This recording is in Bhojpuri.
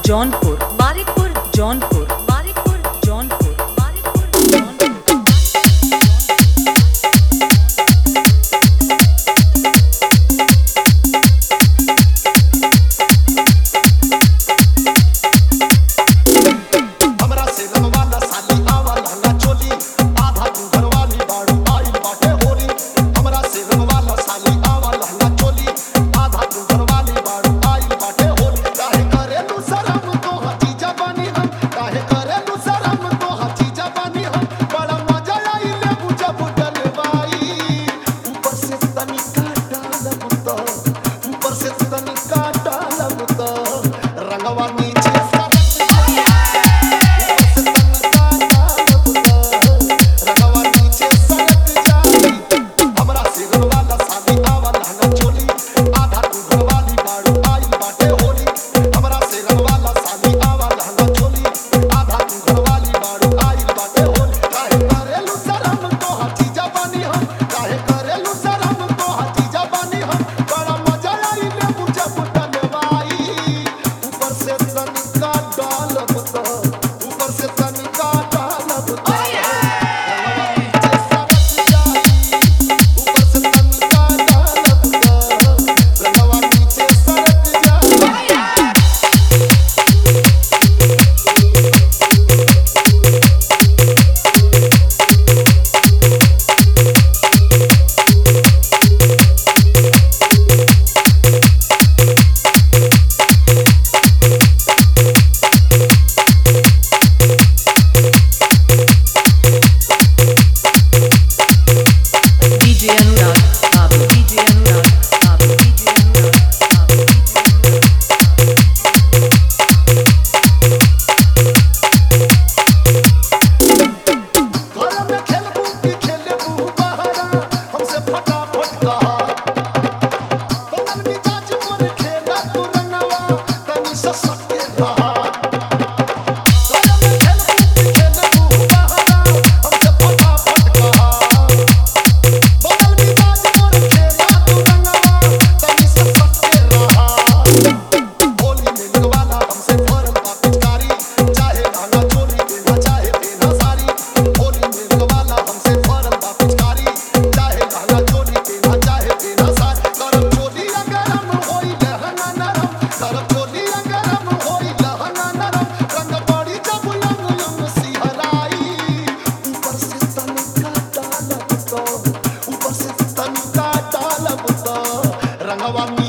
जौनपुर बारिकपुर जौनपुर बारिकपुर जौनपुर बारिकपुर जौनपुर हमरा से रंगवाला साली आवा लहंगा चोली आधा तू घरवाली बाड़ू आइल बाटे होली हमरा से रंगवाला साली आवा लहंगा चोली आधा तू घरवाली बाड़ू आइल बाटे होली काहे करेलू शरम तो हची जवानी हम काहे करेलू शरम तो हची जवानी हम बड़ा मजा आइले बुझा बुझल बाई ऊपर से तनिका डालब तो ऊपर से तनिका डालब तो रंगवा नीचे सरक जाई ऊपर से तनिका डालब तो ऊपर से तनिका डालब तो रंगवा नीचे सरक जाई ऊपर से तनिका डालब तो रंगवा नीचे सरक जाई DJ Anurag Babu DJ Anurag Babu DJ Anurag Babu DJ Anurag घर में खेलबू की खेलबू बहरा हमसे फटाफट कहा बनल मिजाज पर खेला तू रंगवा तनी ससक के रहा घर में खेलबू की खेलबू बहरा हमसे फटाफट कहा बनल मिजाज पर खेला तू रंगवा तनी ससक के रहा होली में लगवाला हमसे फरल बा पिचकारी चाहे लहंगा चोली देना चाहे देना साड़ी होली में लगवाला हमसे फरल बा पिचकारी चाहे लहंगा चोली देना चाहे देना साड़ी गरम चोली गरम होई लहंगा नरम गरम चोली गरम होई लहंगा नरम रंग पड़ी जब यंग यंग सिहराई ऊपर से तनिका डालब तो ऊपर से तनिका डालब तो रंगवा